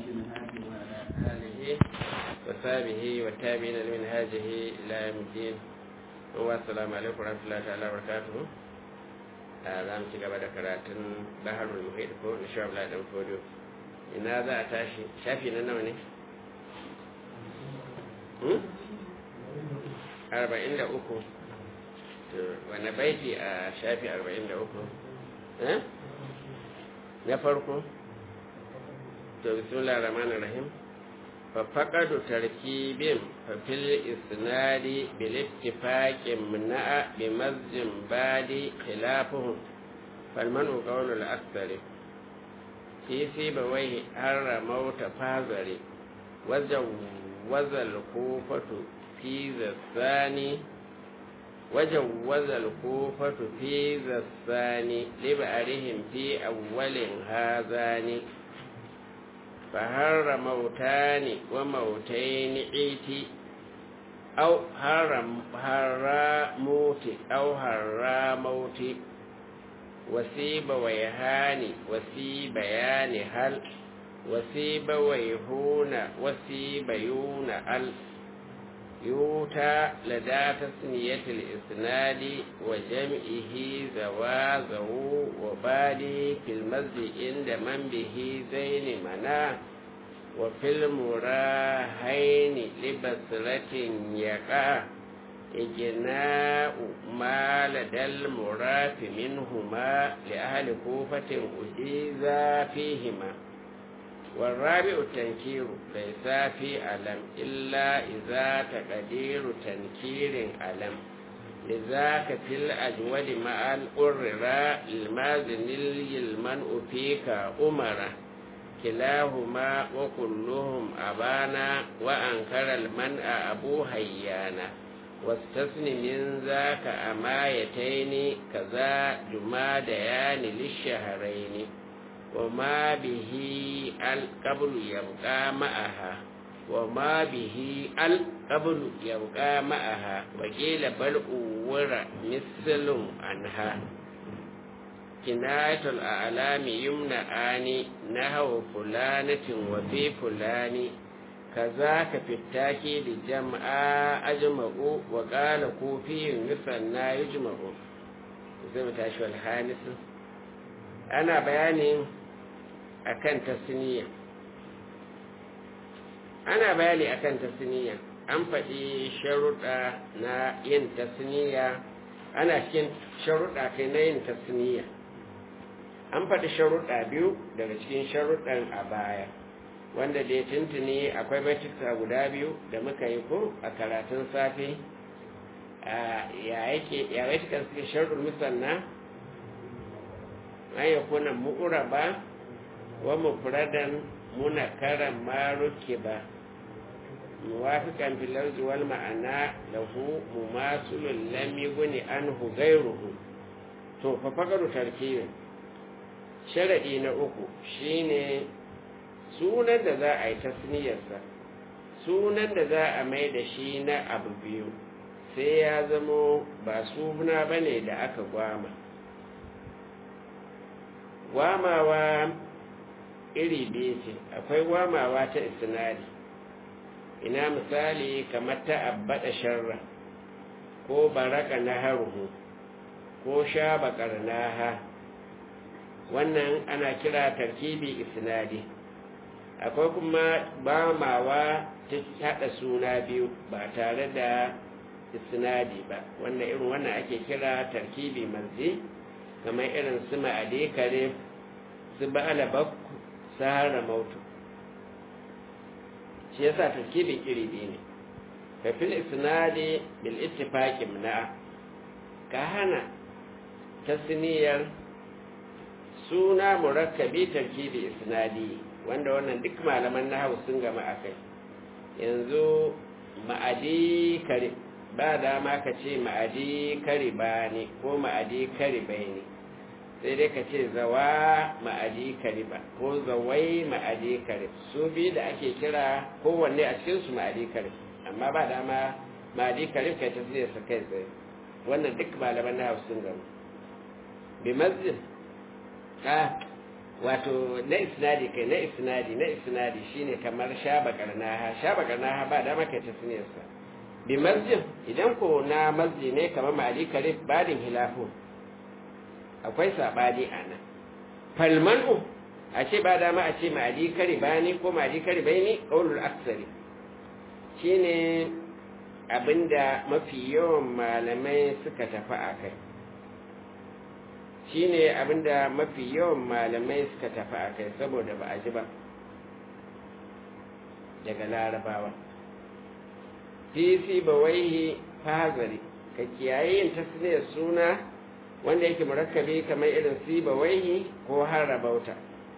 المنهاج وعلى آله وصحبه والتابعين لمنهاجه إلى يوم الدين والسلام عليكم ورحمة الله تعالى وبركاته za mu ci gaba da karatun baharul muhit ko na sha Allah dan fodo ina za a tashi shafi na nawa ne arba'in da uku wani baiti a shafi arba'in da uku na farko to bismillah rahman rahim ففقد تركيب ففي الإسناد بالاتفاق منع بمزج بادي خلافهم فالمنع قول الأكثر في سيبويه هر موت فازري وجوز الكوفة في ذا الثاني وجوز الكوفة في ذا الثاني لبعرهم في أول هذان فهر موتان وموتين عيتي أو هر هر موت أو هر موت وسيب ويهان وسيب يان هل وسيب ويهون وسيب يون ال يوتى لدى تسنية الإسناد وجمعه زوازه وبالي في المسجد عند من به زين منا وفي المراهين لبصرة يقع إجناء ما لدى المراف منهما لأهل كوفة أجيزا فيهما والرابع التنكير ليس في ألم إلا إذا تقدير تنكير ألم لذاك في الأجود مع الأرراء المازن المنء فيك أمرا كلاهما وكلهم أبانا وأنكر المنء أبو هيانا واستثن من ذاك أمايتين كذا جماديان للشهرين وما به القبل يبقى معها وما به القبل يبقى معها وقيل بل أور مثل عنها كناية الأعلام يمنعان نهو فلانة وفي فلان كذاك في التاكيد جمع أجمع وقال كوفي مثلنا يجمع زي ما تشوى الحانس أنا بياني akan tasniya ana bayani akan tasniya an faɗi sharuɗa na yin tasniya ana cikin sharuɗa kai na yin tasniya an faɗi sharuɗa biyu daga cikin sharuɗan a baya wanda da ya tuntuni akwai baituka guda biyu da muka yi ko a karatun safe ya yake ya baitukan suke sharuɗin musanna an yakuna mu'uraba wa mufradan munakaran ma rukiba muwafiqan fil lafzi wal ma'ana lahu mumasilun lam yughni anhu ghayruhu to fa faqaru tarkibin sharadi na uku shine sunan da za a yi tasniyarsa sunan da za a mai da shi na abu biyu sai ya zamo ba suna bane da aka gwama gwamawa iri biyu ce akwai wamawa ta isnadi ina misali kamar ta abbada sharra ko baraka na haruhu ko sha bakar naha wannan ana kira tarkibi isnadi akwai kuma bamawa ta hada suna biyu ba tare da isnadi ba wannan irin wannan ake kira tarkibi manzi kamar irin su ma'ade kare su ba'ala bakku sahara mautu shi yasa tarkibin iri biyu ne ka fil isnadi bil ittifaqi na ka hana tasniyar suna murakkabi tarkibi isnadi wanda wannan duk malaman nahwu sun gama akai yanzu ma'adi kare ba dama ka ce ma'adi kare ba ne ko ma'adi kare bai ne sai dai ka ce zawa ma'adi kariba ko zawai ma'adi karib su biyu da ake kira kowanne a cikinsu ma'adi karib amma ba dama ma'adi karib kai ta zai su kai tsaye wannan duk malaman na sun gama bi masjid a wato na isnadi kai na isnadi na isnadi shine kamar shaba karnaha shaba karnaha ba da maka tasniyarsa bi masjid idan ko na masjid ne kamar mali karib badin hilafu akwai sabani ana falmanu a ce ba dama a ce mali karibani ko mali karibaini qaulul aksari shine abinda mafi yawan malamai suka tafi a kai shine abinda mafi yawan malamai suka tafi a kai saboda ba a ji ba daga larabawa fi ba waihi fahazari ka kiyaye yin tasniyar suna wanda yake murakkabi kamar irin siba waihi ko harabauta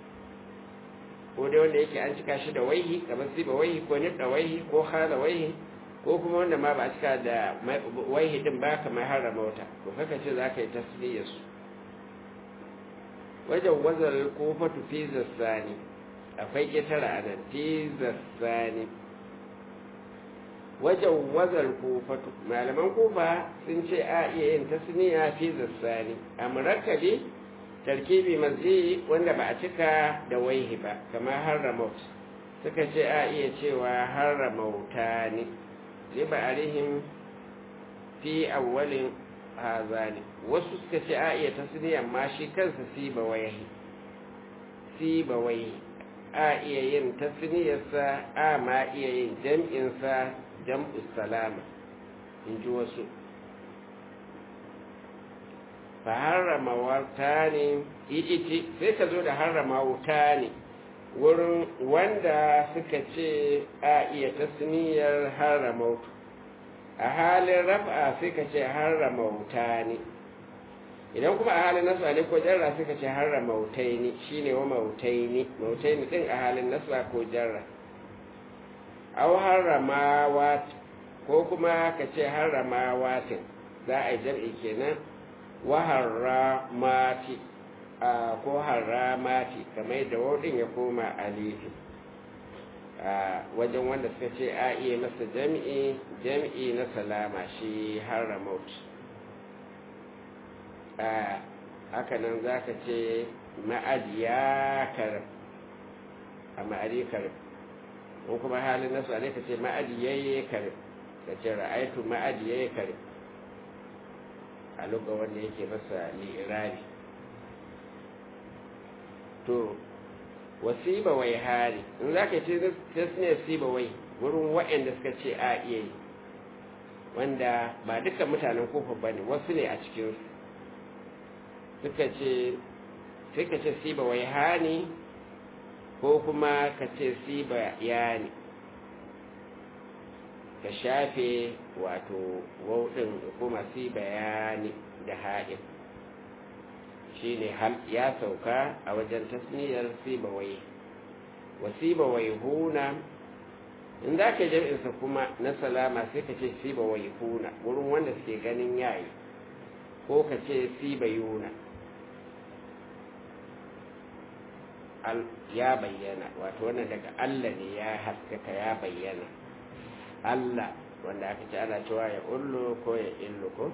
ko dai wanda yake an cika shi da waihi kamar siba waihi ko nifda waihi ko hala waihi ko kuma wanda ma ba a cika da waihi din ba kamar harabauta ko kaka ce za ka yi tasniyar su wajen wazar kofatu fi zassani akwai ƙetara a nan fi zassani wajen wazar kofatu malaman kofa sun ce a iya yin tasniya fi zassani a murakkabi tarkibi mazi wanda ba a cika da waihi ba kamar harramaut suka ce a iya cewa harramauta ne zai ba arihim fi awwalin hazani wasu suka ce a iya tasniya amma shi kansa siba waihi siba waihi a iya yin tasniyarsa a ma iya yin jam'insa jam'u salama in ji wasu fa harrama wata ne iti sai ka zo da harrama wuta ne wurin wanda suka ce a iya tasniyar harrama wuta a halin raf'a sai ka ce harrama wuta ne idan kuma a halin nasba ne ko jarra suka ce harrama wutai ne shine wa mautai ne mautai ne din a halin nasba ko jarra aw harramawat ko kuma ka ce harramawatin za a yi jam'i kenan wa harramati a ko harramati kamar da wadin ya koma alifi a wajen wanda suka ce a iya masa jam'i jam'i na salama shi harramaut a hakanan za ka ce ma'adiya karib a ma'adi karib in kuma halin nasu ne ka ce ma'adiyayye karib ka ce ra'aitu ma'adiyayye karib a luga wanda yake masa li'irabi to wasiba wai hari in za ka ce tasniyar siba wai wurin waɗanda suka ce a iya yi wanda ba duka mutanen kofa ba ne wasu ne a cikinsu suka ce sai ka ce siba wai hani ko kuma ka ce siba ya ne ka shafe wato wauɗin kuma siba ya ne da haɗin shi ne ya sauka a wajen tasniyar siba wai wa siba wai huna in za ka jam'insa kuma na salama sai ka ce siba wai huna wurin wanda suke ganin yayi ko ka ce siba yuna ya bayyana wato wannan daga Allah ne ya haskaka ya bayyana Allah wanda aka ce ana cewa ya ullu ko ya illu ko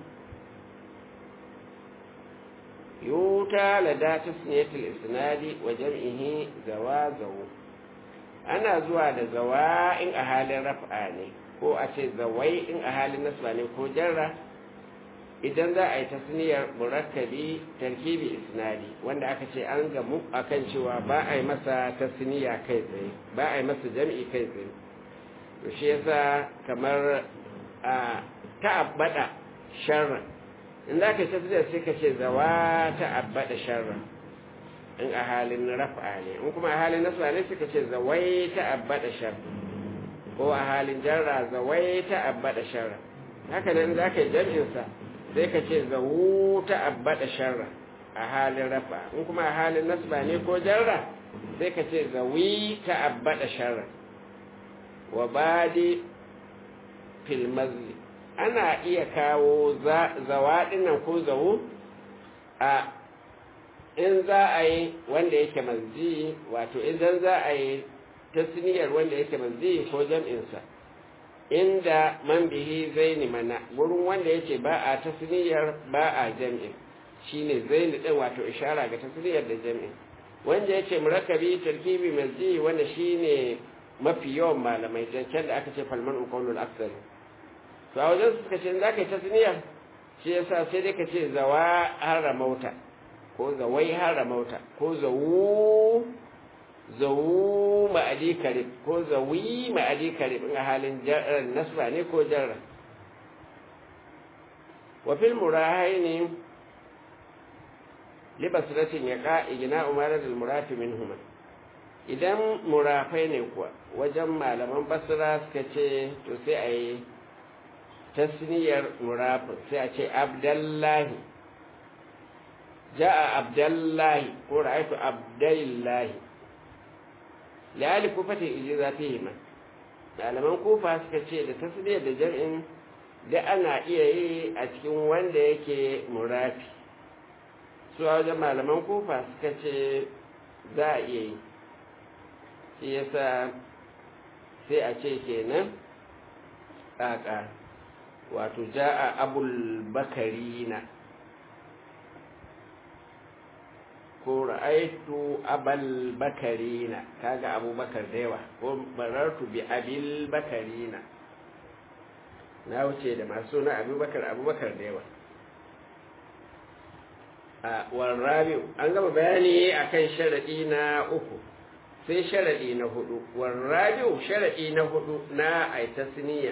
yuta lada tasniyatul isnadi wa jam'ihi zawazawu ana zuwa da zawa in a halin raf'a ne ko a ce zawai in a halin nasba ne ko jarra idan za a yi tasniyar murakkabi tarkibi isnadi wanda aka ce an gamu akan cewa ba a yi masa tasniya kai tsaye ba a yi masa jam'i kai tsaye to shi yasa kamar a ta'abbada sharra in za ka yi tasniyar sai ka ce zawa ta'abbada sharra in a halin raf'a ne in kuma a halin nasba ne sai ka ce zawai ta'abbada sharra ko a halin jarra zawai ta'abbada sharra haka nan za ka yi jam'insa sai ka ce zawu ta abbada sharra a halin rafa in kuma a halin nasba ne ko jarra sai ka ce zawi ta abbada sharra wa badi fil mazli ana iya kawo zawaɗin nan ko zawu a in za a yi wanda yake manzi wato idan za a yi tasniyar wanda yake manzi ko jam'insa inda man bihi zaini mana gurin wanda yake ba a tasniyar ba a jam'in shine zaini din wato ishara ga tasniyar da jam'in wanda ya ce murakabi tarkibi mazji wanda shine mafi yawan malamai can da aka ce falman uqaulul aksar to a wajen suka ce za ka yi tasniya shi yasa sai dai ka ce zawa haramauta ko zawai haramauta ko zawu zawu ma'adi karib ko zawi ma'adi karib in a halin nasba ne ko jarra wa fil murahaini libasratin yaqa igna umarat al murafi minhuma idan murafai ne kuwa wajen malaman basra suka ce to sai a yi tasniyar murafin sai a ce abdallahi ja'a abdallahi ko ra'aytu abdallahi la'ali kufatin ijiza fihima malaman kufa suka ce da tasniyar da jar'in da ana iya yi a cikin wanda yake murafi su a wajen malaman kufa suka ce za a iya yi shi yasa sai a ce kenan ƙaƙa wato ja'a abul bakarina ko ra'aitu abal bakarina kaga abubakar da yawa ko barartu bi abil bakarina na wuce da masu na abubakar abubakar da yawa a warrabiu an gama bayani akan sharadi na uku sai sharadi na hudu warrabiu sharadi na hudu na aitasniya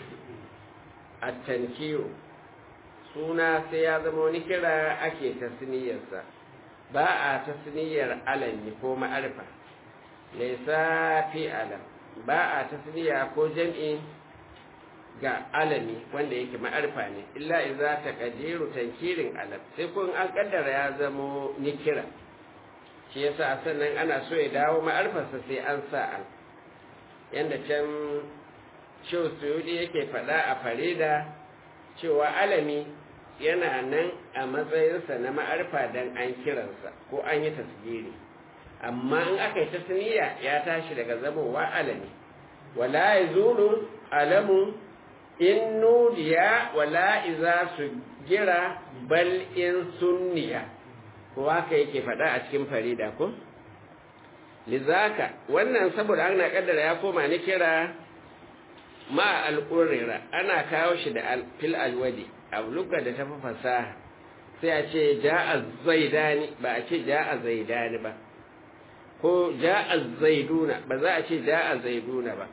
at-tankiru suna sai ya zama wani kira ake tasniyarsa ba a tasniyar alami ko ma'arfa laisa fi alam ba a tasniya ko jam'i ga alami wanda yake ma'arfa ne illa idza taqdiru tankirin alam sai kun an kaddara ya zamo nikira shi yasa sannan ana so ya dawo ma'arfarsa sai an sa al yanda can Shehu Suyudi yake faɗa a farida cewa alami yana nan a matsayinsa na ma'arfa don an kiransa ko an yi tasgiri amma in aka yi tasniya ya tashi daga zamowa alami wala ya zulu alamu in nudiya wala iza su gira bal in sunniya ko haka yake faɗa a cikin farida ko lizaka wannan saboda ana kaddara ya koma ni kira ma al'urira ana kawo shi da fil alwadi a lugha da tafi fasaha sai a ce ja'a zaidani ba a ce ja'a zaidani ba ko ja'a zaiduna ba za a ce ja'a zaiduna ba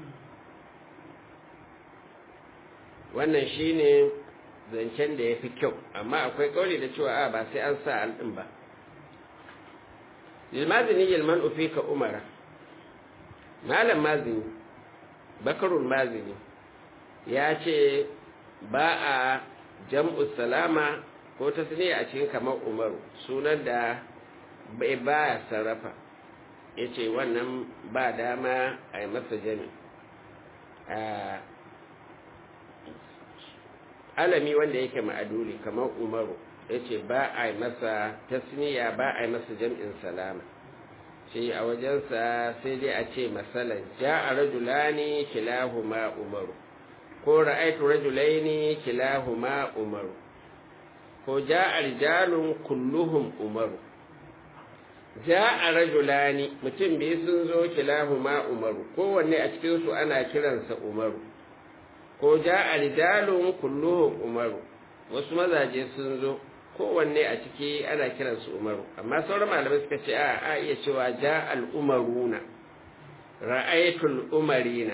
wannan shine zancen da ya fi kyau amma akwai kauli da cewa a ba sai an sa al'in ba lilmazini yalman ka umara malam mazini bakarun mazini ya ce ba a jam'u salama ko ta a cikin kamar umaru sunan da bai baya sarrafa ya ce wannan ba dama a yi masa jami alami wanda yake ma'aduli kamar umaru ya ce ba a yi masa tasniya ba a yi masa jam'in salama shi a wajensa sai dai a ce masalan ja a rajulani kilahuma umaru ko ra'aitu rajulaini kilahuma umaru ko ja a rijalun kulluhum umaru ja a rajulani mutum biyu sun zo kilahuma umaru kowanne a cikinsu ana kiransa umaru ko ja a rijalun kulluhum umaru wasu mazaje sun zo kowanne a ciki ana kiransu umaru amma sauran malamai suka ce a a iya cewa ja al'umaruna ra'aitul umarina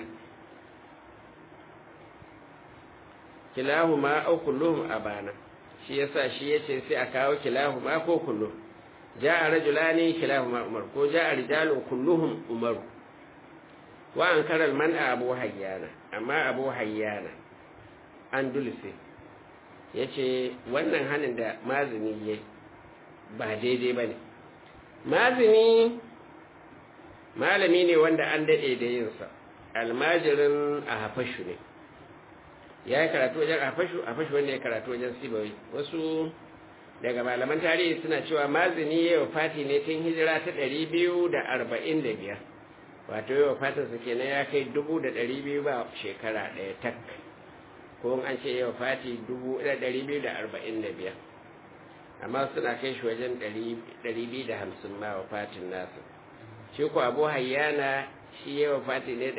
kilahuma au kulluhum abana shi yasa shi yace sai a kawo kilahuma ko kulluhum ja'a rajulani kilahuma umar ko ja'a rijalun kulluhum umaru wa ankara al-man'a abu hayyana amma abu hayyana an dulse ya ce wannan hannun da mazini ya ba daidai ba ne mazini malami ne wanda an daɗe da yinsa almajirin a hafashu ne ya yi karatu wajen hafashu hafashu wanda ya karatu wajen sibawai wasu daga malaman tarihi suna cewa mazini ya yi fati ne tun hijira ta ɗari biyu da arba'in da biyar wato yi fatinsa kenan ya kai dubu da ɗari biyu ba shekara ɗaya tak ko an ce yau fati dubu ɗari biyu da arba'in da biyar amma suna kai shi wajen 250 ma wafatin nasa shi ko abu hayyana shi ya wafati ne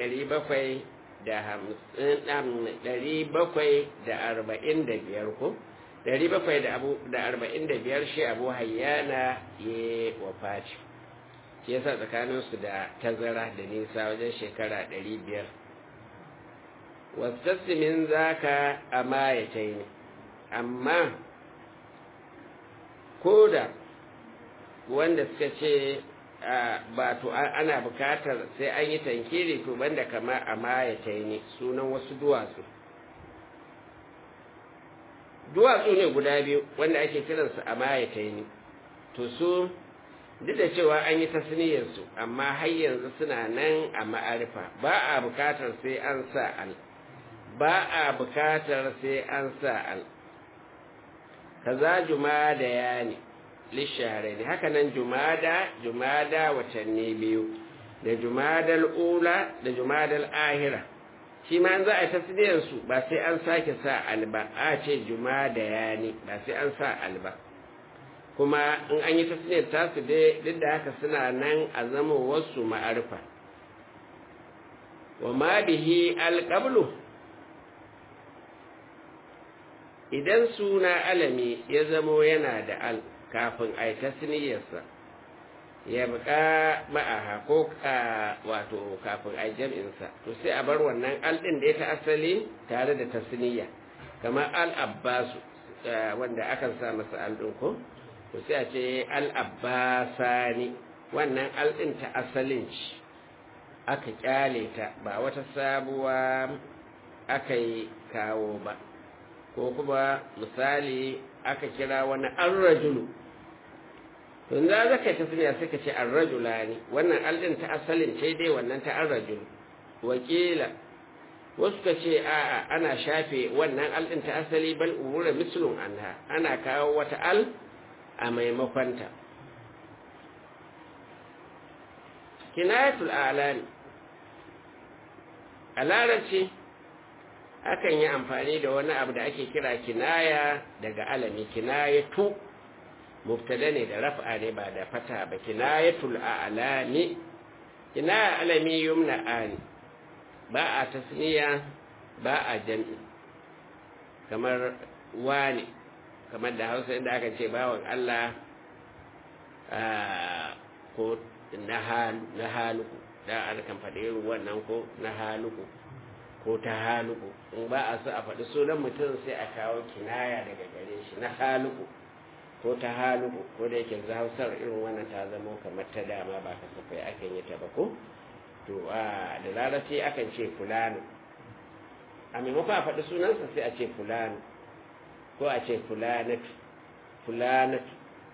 745 ko 745 shi abu hayyana ya wafati shi yasa tsakaninsu da tazara da nisa wajen shekara 500 wasassimin zaka a mayatai ne amma ko da wanda suka ce ba to ana bukatar sai an yi tankiri to banda kama a mayatai ne sunan wasu duwatsu duwatsu ne guda biyu wanda ake kiransu a mayatai ne to su duk da cewa an yi tasniyarsu amma har yanzu suna nan a ma'arifa ba a bukatar sai an sa al ba a bukatar sai an sa al kaza jumada ya ne lisharai ne haka nan jumada jumada watanni biyu da jumadal ula da jumadal ahira shi ma za a yi tasniyarsu ba sai an sake sa al ba a ce jumada ya ne ba sai an sa al ba kuma in an yi tasniyar tasu dai duk da haka suna nan a zama wasu ma'arfa wa ma bihi alƙablu idan suna alami ya zamo yana da al kafin a yi tasniyarsa ya buƙa ma'aha ko wato kafin a yi jam'insa to sai a bar wannan al ɗin da ya ta asali tare da tasniya kamar al-abbasu wanda akan sa masa al ɗin ko to sai a ce al'abbasani wannan al'in ta asalin ci aka kyale ta ba wata sabuwa aka yi kawo ba ko kuma misali aka kira wani arrajulu to za za ka yi tasiriya sai ka ce arrajula ne wannan al'in ta asalin ce dai wannan ta arrajulu wakila wasu ka ce a'a ana shafe wannan al'in ta asali bal umura mislun anha ana kawo wata al a maimakonta kinayatul alani a larabci akan yi amfani da wani abu da ake kira kinaya daga alami kinayatu mubtada ne da raf'a ne ba da fata ba kinayatul alani kinaya alami yumna ani ba a tasniya ba a jam'i kamar wani kamar da hausa inda aka ce bawan Allah ko na haluku da an kan faɗi irin wannan ko na haluku ko ta haluku in ba a so a faɗi sunan mutum sai a kawo kinaya daga gare shi na haluku ko ta haluku ko da yake hausar irin wannan ta zama kamar ta dama ba kasafai akan yi ta ba ko to a da larabci akan ce fulani a maimakon a faɗi sunansa sai a ce fulani ko a ce fulanatu fulanatu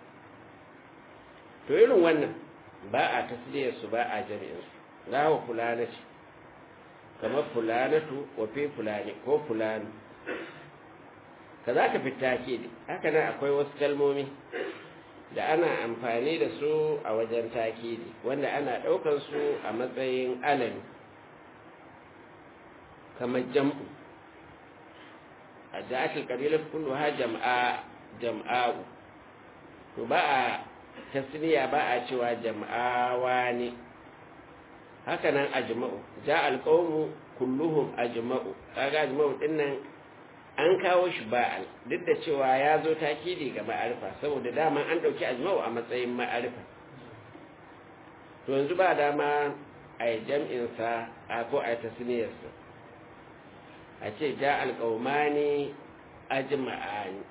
to irin wannan ba a tasiriyarsu ba a jami'insu gawa fulanatu kamar fulanatu wafe fulani ko fulani ka za ka fi takidi haka nan akwai wasu kalmomi da ana amfani da su a wajen takidi wanda ana ɗaukar su a matsayin alami kamar jam'u a ja'atul qabilat kulluha jam'a jam'a'u to ba a tasniya ba a cewa jam'awa ne haka nan ajma'u ja'al qawmu kulluhum ajma'u kaga ajma'u din nan an kawo shi ba'al duk da cewa ya zo takidi ga ma'arifa saboda dama an dauki ajma'u a matsayin ma'arifa to yanzu ba dama a yi jam'insa a ko a yi tasniyarsa a ce ja alƙaumani ajma'ani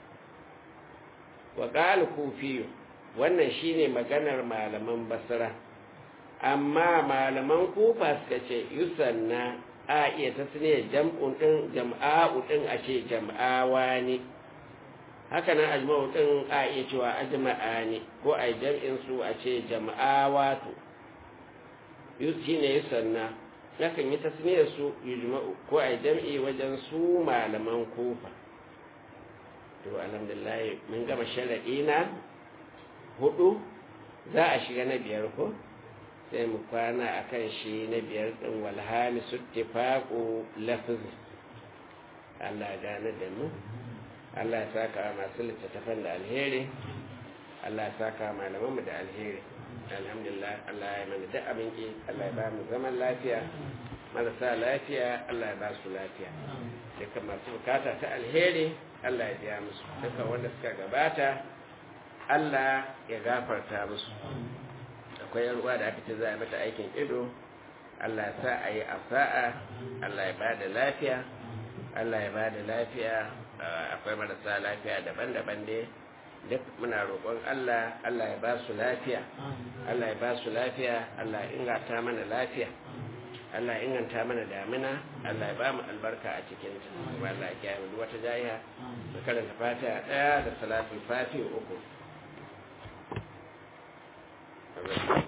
wa ƙal kufiyu wannan shine maganar malaman basra amma malaman kufa suka ce yusanna a iya tasniyar jam'un din jam'a'u din a ce jam'awa ne haka nan ajma'u din a iya cewa ajma'ani ko a jam'in su a ce jam'awatu shine yusanna yakan yi tasniyar su yujma'u ko a jam'i wajen su malaman kufa to alhamdulillah mun gama sharaɗi na hudu za a shiga na biyar ko sai mu kwana akan shi na biyar ɗin walhami su tifaƙo lafizi Allah gane da mu Allah ya saka masu littattafan da alheri Allah ya saka malamanmu da alheri alhamdulillah Allah ya mana duk abin ki Allah ya ba mu zaman lafiya marasa lafiya Allah ya ba su lafiya duka masu bukata ta alheri Allah ya biya musu duka wanda suka gabata Allah ya gafarta musu akwai yan uwa da aka ce za a mata aikin ido Allah ya sa a yi a sa'a Allah ya ba da lafiya Allah ya ba da lafiya akwai marasa lafiya daban-daban dai duk muna roƙon Allah Allah ya ba su lafiya Allah ya ba su lafiya Allah ya inganta mana lafiya Allah ya inganta mana damina Allah ya ba mu albarka a cikin ta kuma Allah ya kiyaye mu wata jayiha da karanta fatiha daya da salatul fatiha uku